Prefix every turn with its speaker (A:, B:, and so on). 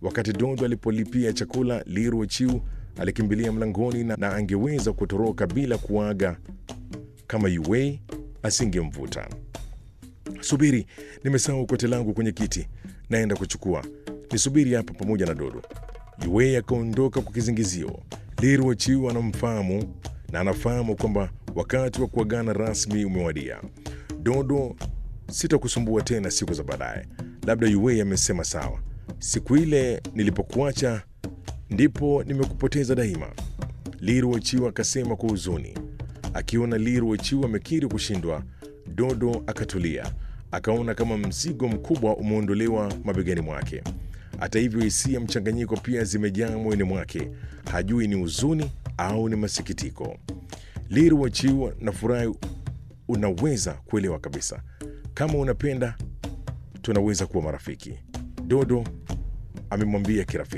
A: Wakati Dodo alipolipia chakula, Liru Chiu alikimbilia mlangoni na, na angeweza kutoroka bila kuaga kama Yue asingemvuta. Subiri, nimesahau kote langu kwenye kiti, naenda kuchukua. Nisubiri hapa pamoja na Dodo. Yue akaondoka kwa kizingizio. Liru Chiu anamfahamu na anafahamu kwamba wakati wa kuagana rasmi umewadia. Dodo, sitakusumbua tena siku za baadaye. Labda Yue amesema sawa. Siku ile nilipokuacha ndipo nimekupoteza daima. Liru Ochiwa akasema kwa huzuni. Akiona Liru Ochiwa amekiri kushindwa, Dodo akatulia, akaona kama mzigo mkubwa umeondolewa mabegani mwake. Hata hivyo, hisia mchanganyiko pia zimejaa moyoni mwake, hajui ni huzuni au ni masikitiko. Liru Ochiwa na furahi, unaweza kuelewa kabisa. Kama unapenda, tunaweza kuwa marafiki, Dodo amemwambia kirafiki.